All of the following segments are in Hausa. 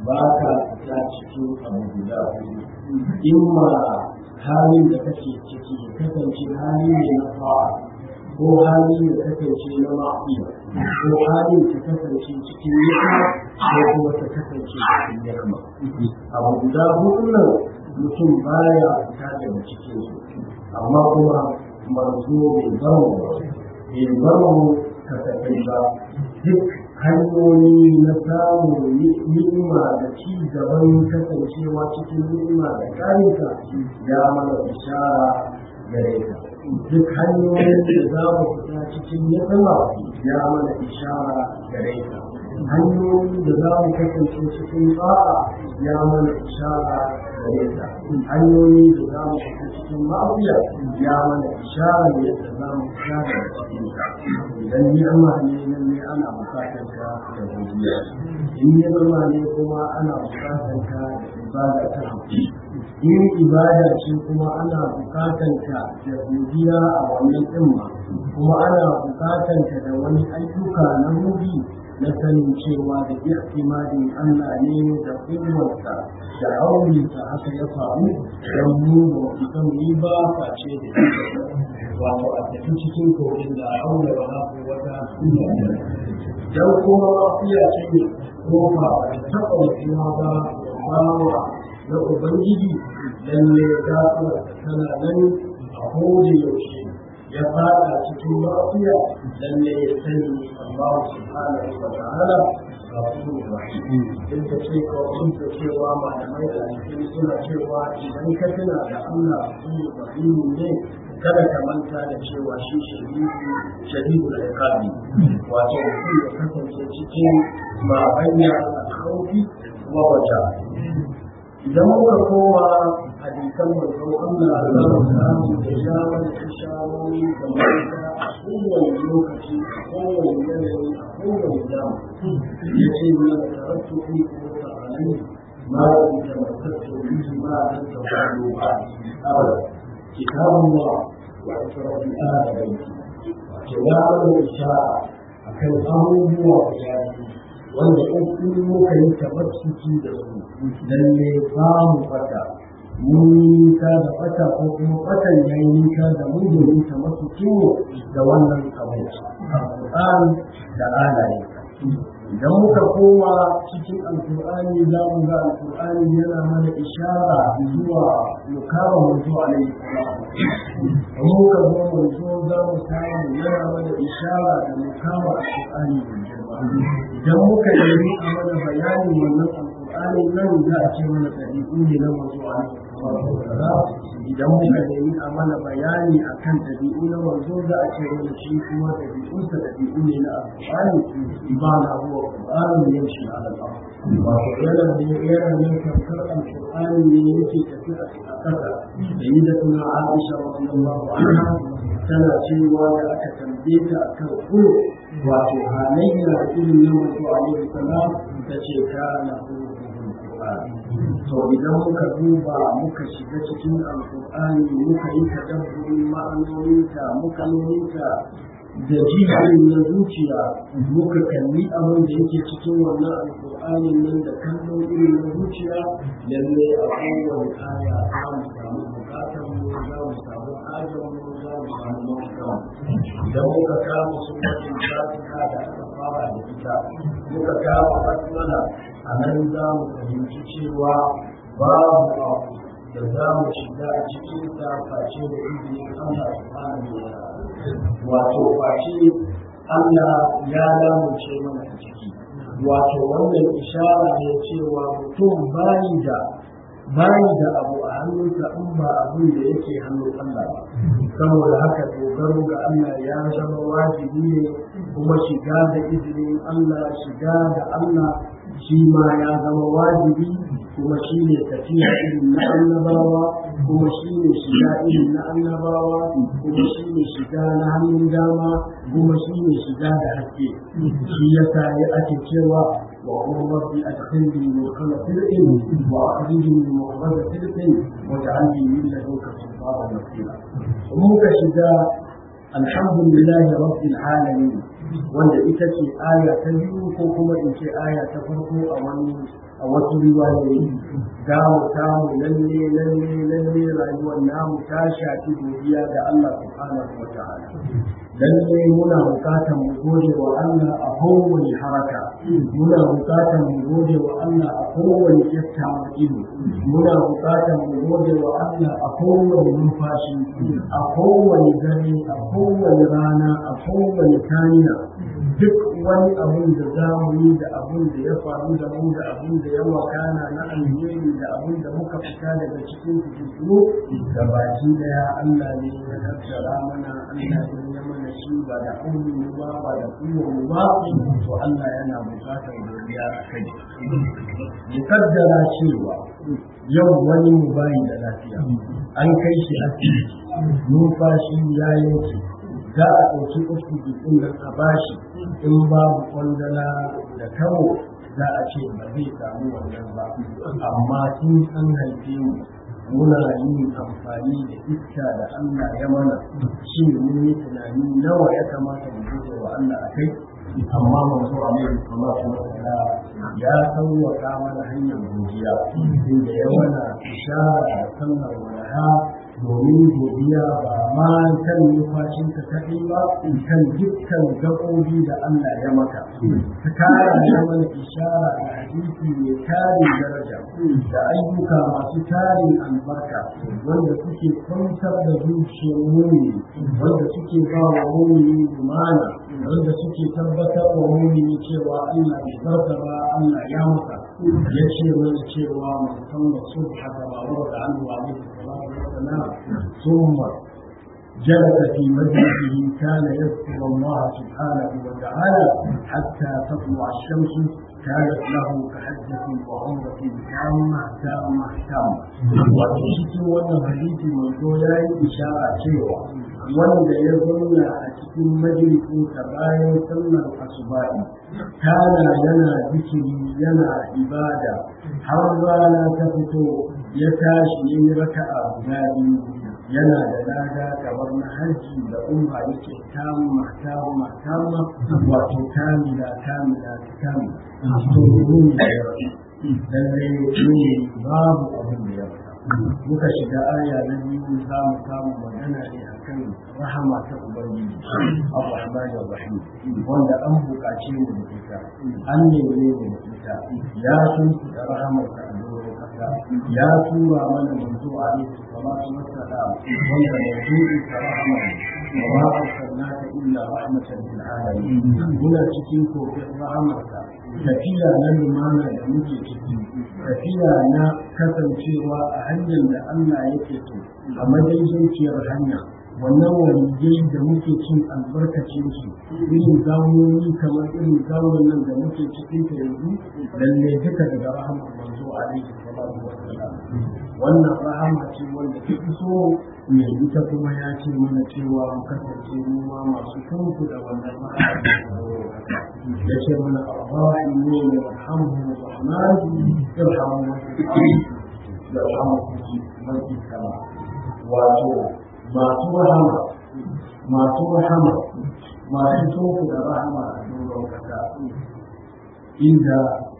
ba ka fita cikin abu guda hudu in ma halin da kake ciki ya kasance hali ne na fa'a ko hali ya kasance na ma'afiya ko halin ta kasance cikin yaka ko kuma ta kasance cikin yakma abu guda hudu nan mutum baya fita daga cikin su amma kuma manzo bai zama ba bai zama kasafai ba duk hanyoyi na samun ni'ima da ci gaban kasancewa cikin ni'ima da karinka ya mana ishara gare ka duk hanyoyin da za mu fita cikin ni'ima ya mana ishara gare ka hanyoyin da za mu kasance cikin ba'a ya mana ishara gare ka hanyoyi da za mu fita cikin ma'afiya ya mana ishara yadda za mu fita daga cikin ka idan ni'ima ne nan ne ana bukatar ka da godiya in ni'ima ne kuma ana bukatar ka da ibada ta hakuri in ibada ce kuma ana bukatar ka da godiya a wannan ɗin kuma ana bukatar ka da wani ayyuka na ruhi na sanin cewa da ihtimalin Allah ne da kuwarsa da aurinsa haka ya faru don mu ba ita mu yi ba face da wato a tafi cikin kogin da aure ba na wata dan kuma mafiya ce ne ko ba ta taɓa mutuwa ba bawa na ubangiji lalle gafuwar tana nan a koda yaushe ya fada cikin mafiya lalle ya sani Allah subhanahu wa ta'ala ga su rahim duk da ce ko sun da cewa malamai da cikin suna cewa idan ka tuna da Allah su rahim ne kada ka manta da cewa shi shadidu shadidu da kabi wato mutum ya kasance cikin mabanya alkhawfi wa waja idan muka koma hadisan manzon Allah za mu samu da yawa da isharori da mata a kowane lokaci a kowane yanayi a kowane dama ya ce mana tarattu fi kuma ta'alai ma in tamassaktu bihi ma an tawallu ba abada kitabullah wa israfi ala baiti wato ya mana ishara akan abubuwa guda biyu wanda in muka yi tabbatuki da su lalle ba mu fata mun yi nisa da fata ko kuma fatan ya yi nisa da mun domin ta masu kiwo da wannan abu alƙur'an da alaye idan muka koma cikin alƙur'ani za mu ga alƙur'ani yana mana ishara zuwa mukama manzo alaihi salam in muka zo manzo za mu samu yana mana ishara da mukama alƙur'ani da girma idan muka yi a mana bayanin wannan alƙur'ani nan za a ce mana ɗabi'u ne na manzo alaihi idan muka nemi a mana bayani a kan ɗabi'u na manzo za a ce mana shi kuma ɗabi'unsa ɗabi'u ne na alƙur'ani ba na huwa ƙur'ani ne shi ala wato yana ne yana ne tamkar alƙur'ani ne yake tafi a ƙasa da yi da tuna Aisha radiyallahu anha tana cewa da aka tambaye ta akan kullu wato halayya irin na manzo alaihi salam ta ce kana to idan muka duba muka shiga cikin alkur'ani muka yi tadabburin ma'anoninta muka nuninta da jiharin na zuciya muka kalli abin da yake cikin wannan alkur'ani nan da kallon irin na zuciya lalle a kowane aya za mu samu bukatar mu za mu samu hajar mu za mu samu mafita idan muka kama sunatin fatiha da aka fara da ita muka kama basmala a nan za mu fahimci cewa babu abu da za mu shiga a cikin ta face da izinin Allah subhanahu wa wato face Allah ya lamunce mana a ciki wato wannan ishara ne cewa mutum bayi da bayi da abu a hannunsa in ba abin da yake hannun Allah ba saboda haka dogaro ga Allah ya zama wajibi ne kuma shiga da izinin Allah shiga da Allah shi ma ya zama wajibi kuma shi ne tafiya irin na annabawa kuma shi ne shiga irin na annabawa kuma shi ne shiga na hannun dama kuma shi ne shiga da haske shi yasa ya ake cewa wa kuma rabbi adkhilni mudkhala sirrin wa akhrijni mukhraja sirrin wa ja'alni min ladunka sultanan nasira muka shiga alhamdulillahi rabbil alamin wanda ita ce aya ta biyu ko kuma in ce aya ta farko a wani a wasu riwayoyi za mu samu lalle lalle lalle rayuwar namu ta shafi godiya ga Allah subhanahu wa ta'ala lalle muna bukatar mu gode wa Allah a kowane haraka muna bukatar mu gode wa Allah a kowane kyaftawan ido muna bukatar mu gode wa Allah a kowane numfashi a kowane dare a kowane rana a kowane tanina duk wani abun da za mu yi da abun da ya faru da mu da abun da ya wakana na alheri da abun da muka fita daga cikin fitintunu da baki daya Allah ne ya tattara mana Allah ne ya mana shi ba da auni mu ba ba da kuwa mu ba to Allah yana bukatar godiya a kai ya kaddara cewa yau wani mu bayi da lafiya an kai shi asibiti numfashi ya yanke za a ɗauki oxygen ɗin nan a bashi in babu kwandala da tabo za a ce ba zai samu wannan ba amma tun an haife mu muna yin amfani da iska da Allah ya mana shi mun yi tunani nawa ya kamata mu gode wa Allah a kai amma manzo alaihi salatu wassalam ya sauwaka mana hanyar godiya inda ya mana ishara da sallar walaha domin godiya ba ma kan numfashin ka kaɗai ba kan dukkan gaɓoɓi da Allah ya maka ta kara ya mana ishara da hadisi mai tarin daraja da ayyuka masu tarin albarka wanda suke kwantar da zuciyar mumini wanda suke ba wa mumini lumana wanda suke tabbatar wa mumini cewa Allah bai barka ba Allah ya maka ya ce mana cewa musamman subha da babu da Allah alaihi salatu wassalam ثم جلس في مجلسه كان يذكر الله سبحانه وتعالى حتى تطلع الشمس كانت له كحجة وعمرة تامة تامة تامة وتشكي وانا حديث من دولاي إشارة شيئا wanda ya zauna a cikin majalisinsa bayan sallar asuba'i kana yana zikiri yana ibada har rana ta fito ya tashi ya yi raka'a guda biyu yana da lada kamar na hajji da umma yake tamma tamma tamma wato kamila kamila kamila to ne da lallai ne babu abin da ya muka shiga aya na biyu za mu samu magana ne akan rahama ta ubangiji ar-rahman ar-rahim wanda an bukace mu da ita an neme mu da ita ya sun da rahamar ka a doron kasa ya tura mana manzo alaihi salatu wassalam wanda mawdu'i ta rahama ne wa ma arsalnaka illa rahmatan lil alamin muna cikin kofin rahamarka tafiya na lumana da muke ciki tafiya na kasancewa a hanyar da Allah yake so a madaidaiciyar hanya wannan waliyai da muke cin albarkacin su irin zamoyi kamar irin zawon nan da muke cikin ta yanzu lalle duka daga rahamar manzo alaihi salatu wassalam wannan rahama ce wanda ta iso mai ita kuma ya ce mana cewa mu kasance mu ma masu kanku da wannan rahama ya ce mana arba'i ne mai rahamu rahman irhamu yarhamu man fi sama wato masu rahama masu rahama masu tofu da rahama a doron kasa inda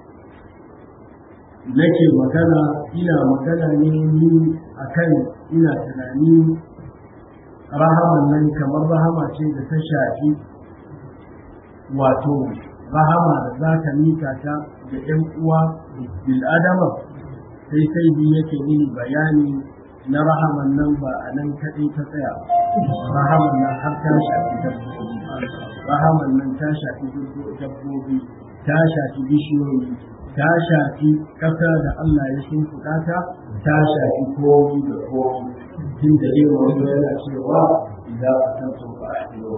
nake magana ina magana ne ni akan ina tunani rahaman nan kamar rahama ce da ta shafi wato rahama da za ka mika ta ga 'yan uwa bil'adama sai sai bi yake mini bayani na rahaman nan ba a nan kaɗai ta tsaya rahaman nan har ta shafi dabbobi rahaman nan ta shafi dabbobi ta shafi bishiyoyi ta shafi ƙasa da Allah ya shimfiɗa ta ta shafi komi da komi tun da dai wani yana cewa idan a san sun ba a yi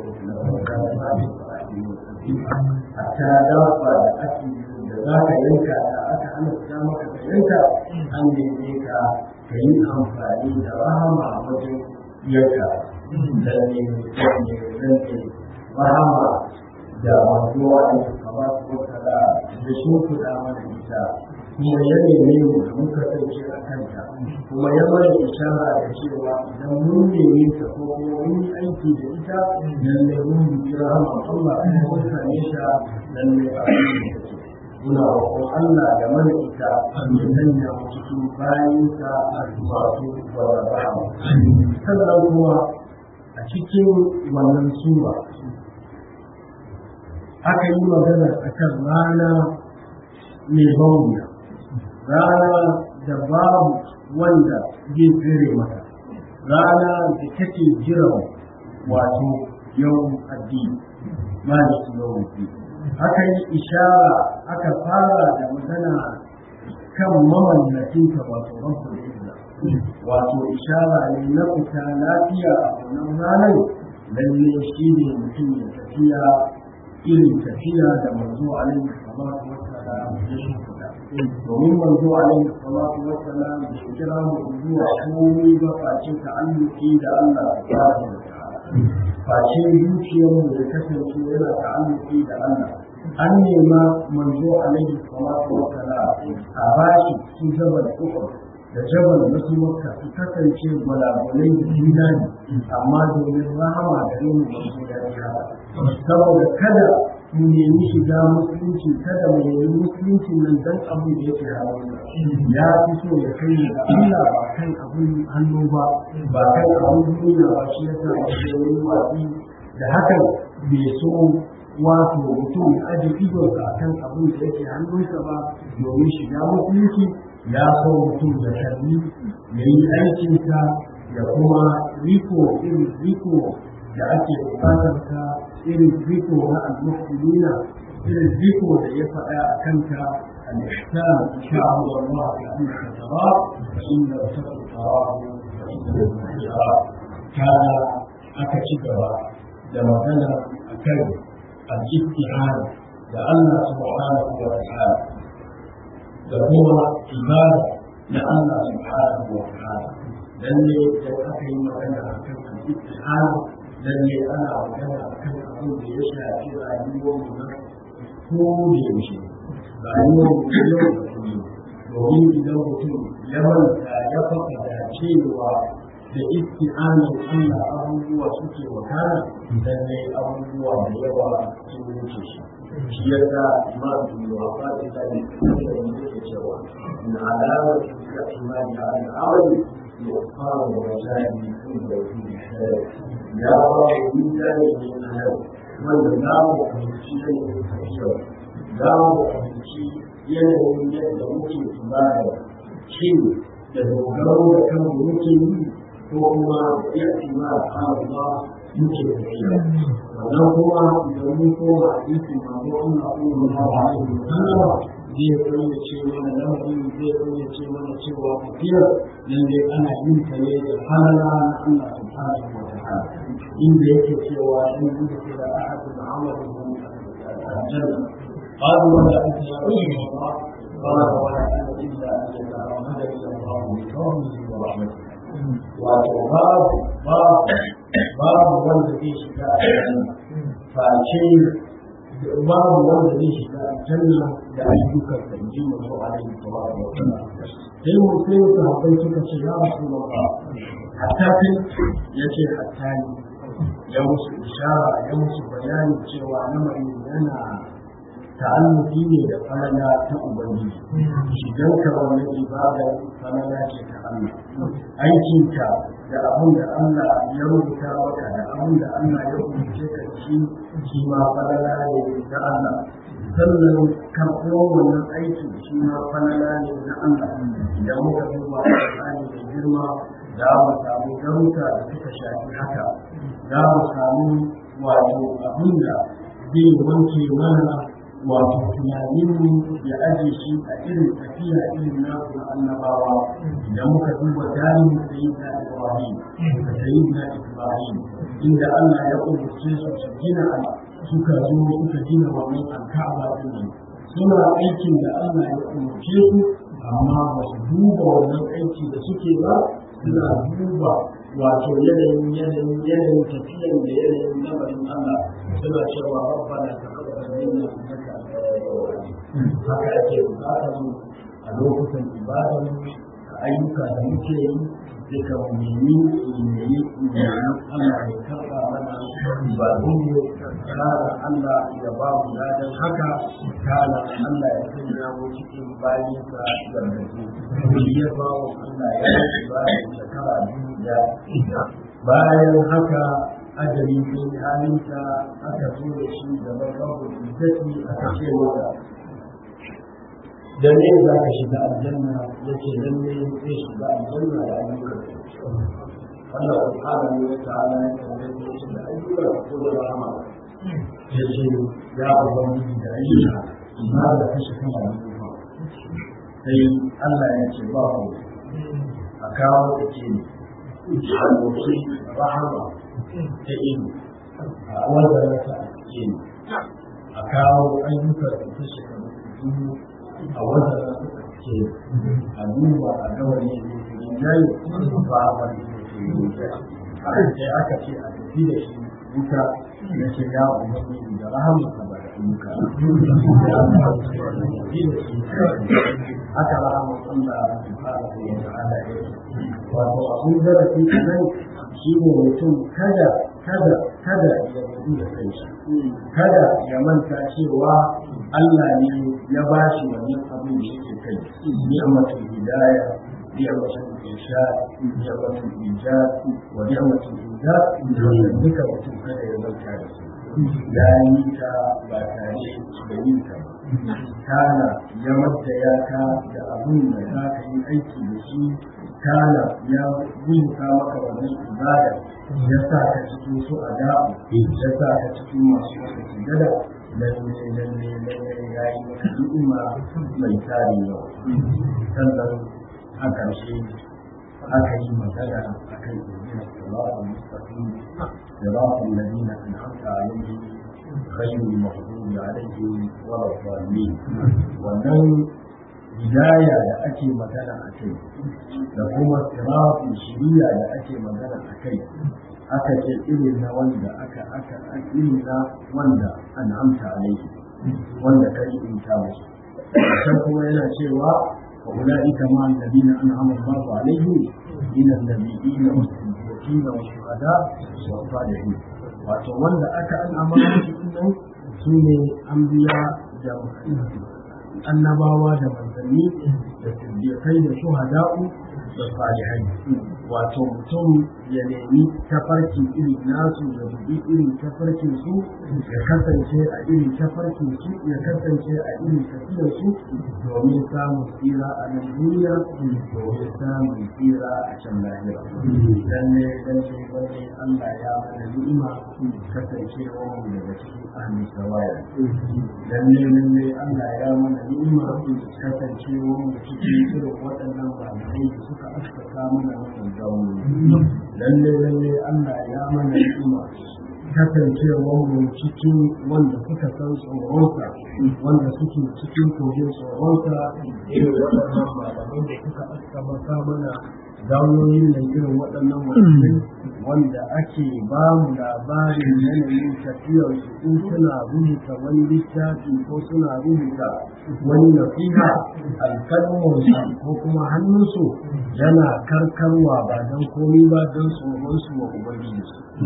hatta dabba da ake da za ka yanka da aka halatta maka ka yanka an neme ka ka yi amfani da rahama wajen yanka lalle lalle lalle rahama da wanzu a yi kama su wata da da shi kuɗa mana ita kuma ya neme mu da muka sauke a kanta kuma ya mana ishara da cewa idan mun neme ta ko kuma mun yi aiki da ita lalle mun bi rahama Allah kuma mun same ta lalle a cikin muna roƙon Allah da mana ita ya sanya mu cikin bayansa masu warraba sannan kuma a cikin wannan sura aka yi magana a kan rana mai bauna rana da babu wanda zai tsere mata rana da take jiran wato yau addini maliki yau addini aka yi ishara aka fara da magana kan mamallakinta wato rabbul izza wato ishara ne na fita lafiya a wannan ranar lalle shi ne mutum ya tafiya irin tafiya da manzo alaihi salatu wassalam ya shimfiɗa domin manzo alaihi salatu wassalam ya kira mu zuwa komai ba face ta'alluki da Allah subhanahu wa ta'ala face zuciyar mu da kasance yana ta'alluki da Allah an nema manzo alaihi salatu wassalam a bashi su jabal uku da jabal wasu makka su kasance gwalagwalai da juna ne amma domin rahama da yin wasu ya saboda kada mu nemi shiga musulunci kada mu nemi musulunci nan dan abin da yake hannunsa ya fi so ya kai da Allah ba kan abin hannu ba ba kan abin duniya ba shi yasa ya yi watsi da hakan bai so wato mutum ya aje idonsa a kan abin da yake hannunsa ba domin shiga musulunci ya so mutum da kalli ya yi aikinsa da kuma riko irin riko da ake bukatar ka irin riko na al-muhsinina irin riko da ya faɗa a kanka al-ihsan insha Allah Allah ya annaka tara fa inna taqa tarahu fa inna tara kana aka ci gaba da magana akan al-ittihad da Allah subhanahu wa ta'ala da kuma ibada na Allah subhanahu wa ta'ala lalle da aka yi magana akan al-ittihad lalle ana magana akan abin da ya shafi rayuwar mu na ko da yaushe rayuwar mu yau da kullum domin idan mutum ya manta ya faɗa da cewa da isti'anar Allah abubuwa suke wakana lalle abubuwa da yawa sun wuce shi shi yasa imam bin wafat da ne da yake cewa in alama ta imani al-awli yuqalu wa rajani kullu fi ya ba mu mutane ne a yau wanda za mu fahimci yanayin tafiyar za mu fahimci yanayin yadda muke ibada shin da dogaro da kanmu muke yi ko kuma ya ima Allah muke tafiya wannan kuma idan mun koma hadisi manzo Allah sallallahu alaihi wasallam zai koya ce mana lamarin zai koya ce mana cewa tafiyar lalle ana yin ta ne da halala na Allah subhanahu wa ta'ala inda yake cewa in gudu da ahadu Muhammadu aljanna قالوا ولا انت يا رسول الله قال ولا انا الا ان يتعاملني الله بكرمه ورحمته wato babu babu babu wanda zai shiga aljanna face babu wanda zai shiga aljanna da ayyukan da ji mutu alaihi salatu wa sallam sai mu sai mu sahabbai suka ce ya rasulullah hatta kai yace hatta ni ya musu ishara ya musu bayani cewa lamarin yana ta'alluki ne da falala ta ubangiji shigan ka wannan ibada falala ce ta Allah aikinka da abin da Allah ya rubuta maka da abin da Allah ya rubuce ka shi shi ma falala ne na Allah sannan karɓo wannan aiki shi ma falala ne na Allah idan muka duba Alƙur'ani da girma za mu samu garuka da suka shafi haka za mu samu wato abin da zai wanke mana wato tunaninmu ya aje shi a irin tafiya irin nasu na annabawa idan muka duba tarihin sayyidina ibrahim da sayyidina ibrahim inda Allah ya umarce su su gina suka zo suka gina wannan alka'aba din nan suna aikin da Allah ya umarce su amma ba su duba wannan aiki da suke ba suna duba wato yanayin yanayin yanayin tafiyan da yanayin lamarin Allah suna cewa rabbana taqabbal minna innaka haka ake bukatar mu a lokutan ibadar ayyuka da muke yi duka mu nemi mu nemi mu nemi Allah ya karɓa mana ibadun mu kana Allah ya ba mu ladan haka kana Allah ya sanya mu cikin bayinsa yardaji ya ba mu Allah ya yi bayan shekara biyu da bayan haka ajali ne halinta aka so da shi da babban izzati aka ce mata da ne za ka shiga aljanna ya ce lalle zai shiga aljanna da ayyukan Allah subhanahu wa ta'ala ya tambaye shi da ayyukan ko da rahama ya ce ya ubangiji da ayyuka ba da kashe kana ayyuka sai Allah ya ce ba ku a kawo da ke ne a goshi rahama ta ido a wanda ya ta ke ne a kawo ayyukan da ta shekaru a wata da suka ce a duba a ga wani ne ke jayi ba a wani ne ke yi sai aka ce a tafi da shi wuta na ce ya umarni da rahama ka ba da ayyuka haka rahama Allah subhanahu wa ta'ala ya wato abun zarafi nan shi ne mutum kada kada kada ya rubu da kai kada ya manta cewa Allah ne ya ba shi wannan abin da yake kai ni'matul hidaya ni'matul irshad ni'matul ijad wa ni'matul ijad duka mutum kada ya manta da su ya yi ta ba tare da yin ta ba kana ya madda ya ka da abin da za ka yi aiki da shi kana ya rubuta maka wannan ibada ya sa ka cikin su a da'u ya sa ka cikin masu wata sujada lalle lalle lalle ya yi maka ni'ima mai tari yau sannan a ƙarshe aka yi magana a kan irgin siratul mustaqim siratul ladina an'amta alaihim ghayril maghdubi alaihim wala dhalin wannan hidaya da ake magana a kai da kuma siratul shiriya da ake magana a kai aka ce irin na wanda aka aka irin na wanda an'amta alaihi wanda kai in ta musu can kuma yana cewa wa ulaika ma alladhina an'ama Allahu alaihim min an-nabiyyin was-siddiqin wash-shuhada was-salihin wato wanda aka an'ama musu nan sune anbiya da annabawa da manzanni da siddiqai da shuhada'u da salihai wato mutum ya nemi tafarki irin nasu da buɗi irin tafarkin su ya kasance a irin tafarkin su ya kasance a irin tafiyar su domin samun tsira a nan duniya domin samun tsira a can lahira lalle lalle lalle Allah ya mana ni'ima kasancewa mu daga cikin ahli sawaya lalle lalle Allah ya mana ni'ima kasancewa mu cikin irin waɗannan malamai da suka askata mana wannan dawo lalle lalle Allah ya mana ni'ima kasancewar mu cikin wanda suka san tsoronsa wanda suke cikin kogin tsoronsa irin waɗannan malamai da suka askata mana dawoyin da irin waɗannan wasanni wanda ake ba mu labarin yanayin tafiyar su in suna rubuta wani littafi ko suna rubuta wani nasiha alkalmarsu ko kuma hannunsu yana karkarwa ba don komi ba don tsoronsu wa ubangiji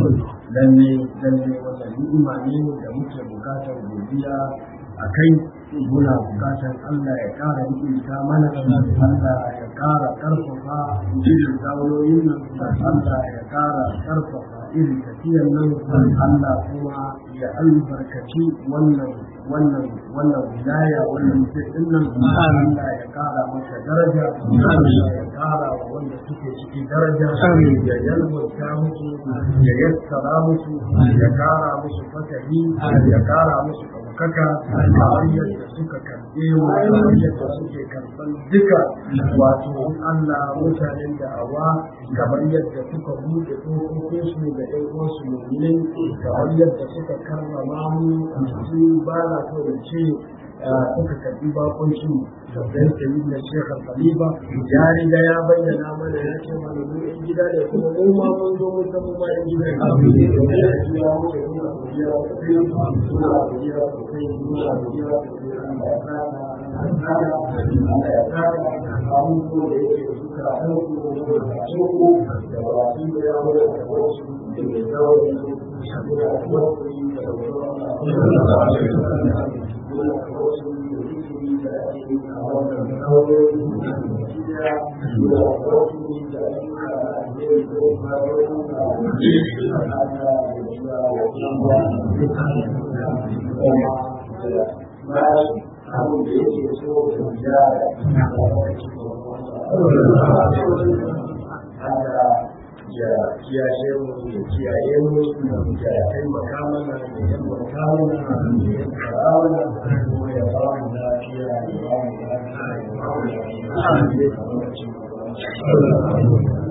lalle lalle wannan ni'ima ne da muke bukatar godiya a kai muna bukatar Allah ya ƙara rikinta mana Allah ya ƙara ƙarfafa irin dauloyin nan Allah ya ƙara ƙarfafa irin tafiyar nan Allah kuma ya albarkaci wannan wannan wannan wilaya wannan fitin nan Allah ya ƙara masa daraja Allah ya ƙara wa wanda suke ciki daraja ya yalwata musu ya yassara musu ya ƙara musu fatahi ya ƙara musu ɗaukaka kamar yadda suka karɓe mu kamar yadda suke karɓar duka wato Allah mutanen da awa kamar yadda suka buɗe ƙofofin su da ƴan uwansu mu'minai kamar yadda suka karrama mu a cikin ba na so da ce suka karɓi bakuncin sabbin sayi na shekar khalifa ya riga ya bayyana mana ya ce mana mu ƴan gida ne kuma mu ma mun zo mun san mu ma ƴan gida ne domin ya ci ya wuce suna godiya sosai suna godiya sosai suna godiya sosai Allah ya kara Allah ya kara Allah ya kara abubuwan da yake suka san ku da bukatun ku da baki da ya mu da wasu da ke zawo da su muna wasu da muna wasu da zikiri da ake yi a wannan kauyoyi da gida muna wasu da ayyuka da alheri da kuma wasu da ana da juna da kuma bayan abin da yake so da gyara haka ya kiyashe mu ya kiyaye mu ya taimaka mana da taimaka mana da ya fara mana kuma ya ba mu lafiya ya ba mu lafiya ya ba mu lafiya ya ba mu lafiya